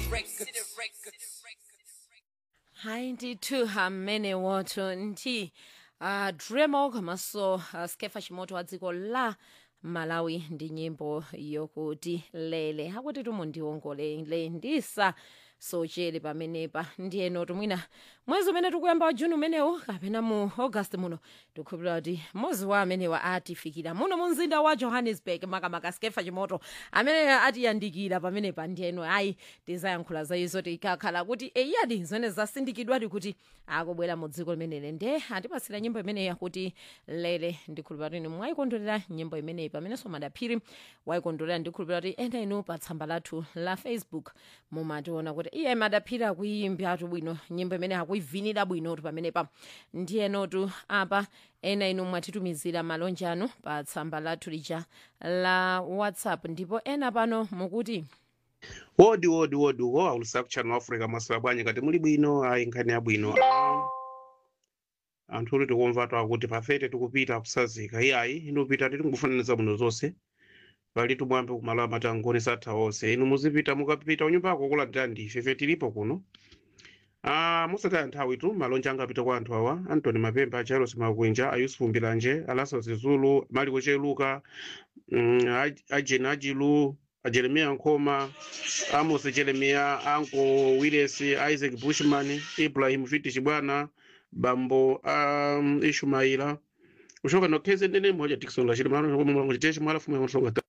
hayi ndithu hamene woto nti uh, dremo komanso uh, skefa chimoto wa dziko la malawi ndi nyimbo yokuti lele akuti tumundiongolele ndisa sochele pamenepa ndiyeno tumwina mwezi umene tikuyamba wa juni umenewu kapena mu august muno tikukhulupirira kuti mwezi wa amenewa atifikira muno mu mzinda wa johannesburg makamaka skefa chimoto amene atiyandikira pamenepa ndiyeno ayi tizayankhula za izo tikakhala kuti eyadi zimene zasindikidwadi kuti akubwera mu dziko limeneli nde atipasira nyimbo imeneyi yakuti lele ndikhulupirira kuti mwayikondwerera nyimbo imeneyi pamenenso madaphiri wayikondwerera ndikhulupirira kuti ena inu pa tsamba lathu la facebook mumationa kuti iye madaphiri akuyimbiratu bwino nyimbo imene akuivinira bwinotu pamenepa ndiyenotu apa ena inu mwatitumizira malonje anu pa tsamba lathu lija la whatsapp ndipo ena pano mukuti wodi wodi wodi wo aulusa kuchano africa mwasula bwanyi kati muli bwino ayi nkhani yabwino Ah, anthu uli tikumva twakuti pafete tikupita kusazika iyayi inu pita titi ngufananiza bwino zonse pali tumwambe kumalo amati angoni satha onse inu muzipita mukapita unyumbako kulandira ndife fe tilipo kuno Ah, musataya nthawi tu malonje angapita kwa anthu awa antony mapemba charles makwinja ayusufu mbilanje alaso zizulu maliko cheluka mm, Aj- ajeni ajilu ajeremiya nkoma amos jeremiya anko willis isaac bushman ibrahim fitish bwana bambo um, ishumaila ushoka nokheze ndene moja dikson lachili mlangochiteshi mwalafumu yakusonga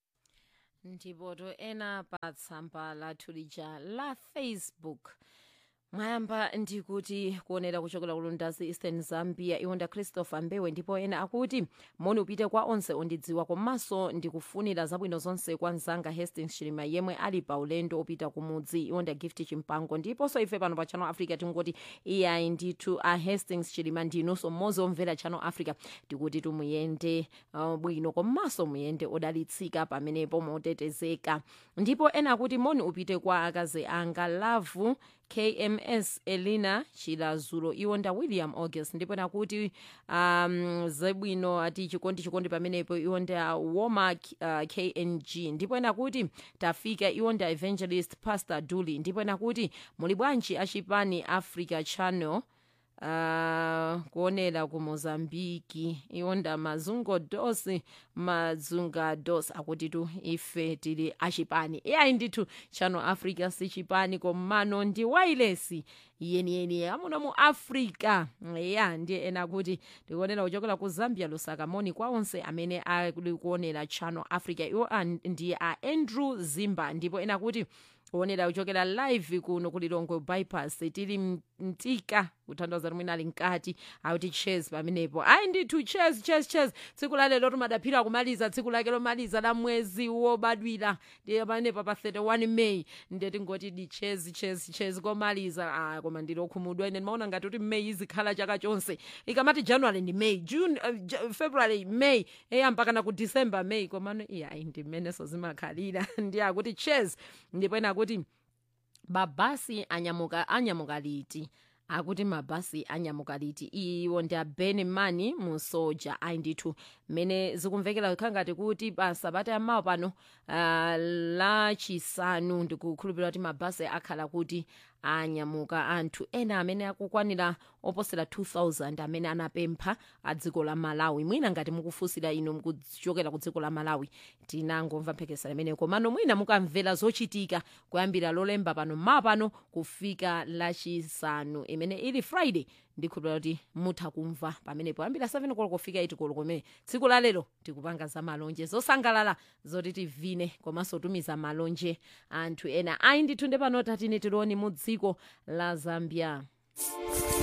ndipoto ena pa tsamba lathu lija la facebook mwayamba ndikuti kuonera kuchokera kulundazi eastern zambia iwonda christopher mbewe ndipo ena akuti moni upite kwa onse ondidziwa komanso ndikufunira zabwino zonse kwa mzanga hastings chilima yemwe ali pa ulendo opita kumudzi iwonda gift chimpango ndiponso ife pano pa channel africa tingoti iyayi ndithu a hastings chilima ndinunso mmodzi omvera channel africa tikuti tumuyende uh, bwino komanso muyende odalitsika pamenepo motetezeka ndipo ena akuti moni upite kwa akazi anga lavu kms elina chilazulo iwonda william august ndipo nakuti um, zebwino ati chikondi chikondi pamenepo iwonda woma uh, kng ndipo nakuti tafika iwonda evangelist pastor duli ndipo nakuti muli bwanji achipani africa channel Uh, kuonera ku mozambiki iwonda mazungo dos mazunga dos akuti tu ife tili achipani iyayi ndithu channel africa si chipani komano ndi wailesi yeniyeni amuno mu africa ya ndiye ena kuti tikuonera kuchokera ku zambia lusaka moni kwa onse amene ali kuonera channel africa iwo a- ndi a andrew zimba ndipo ena kuti kuonera kuchokera live kuno kulilongwe bypass tili m- mtika kuthandiza limwene ali mkati akuti ches pamenepo ayi ndithu ches ches ches tsiku la lero timadaphira kumaliza tsiku lake lomaliza la mwezi wobadwira ndiye pamenepa pa 31 may ndiye tingoti di ches ches ches komaliza ah, koma ndilokhumudwa ine ndimaona ngati kuti may izikhala chaka chonse ikamati january ndi may june uh, J- february may eya mpakana ku december may komano iya ayi ndimeneso zimakhalira ndiye akuti ches ndipo ena akuti mabhasi anyamuka anyamuka liti akuti mabhasi anyamuka liti iwo ndi abene mani mu soja ayi ndithu mmene zikumvekera kukhala ngati kuti pa sabata yamawa pano uh, lachisanu ndikukhulupirira kuti mabhasi akhala kuti anyamuka anthu ena amene akukwanira oposera 2000 amene anapempha a dziko la malawi mwina ngati mukufunsira inu mukuchokera ku dziko la malawi tinangomva mphekesera imeneyo komano mwina mukamvera zochitika kuyambira lolemba pano ma pano kufika lachisanu imene ili friday ndikhulupirira kuti mutha kumva pamenepo kuyambira 7 koloko kufika 8 koloko kumene tsiku la lero tikupanga za malonje zosangalala zoti tivine komanso tumiza malonje anthu ena ayi ndithu nde pano tatine tiloni mu dziko la zambia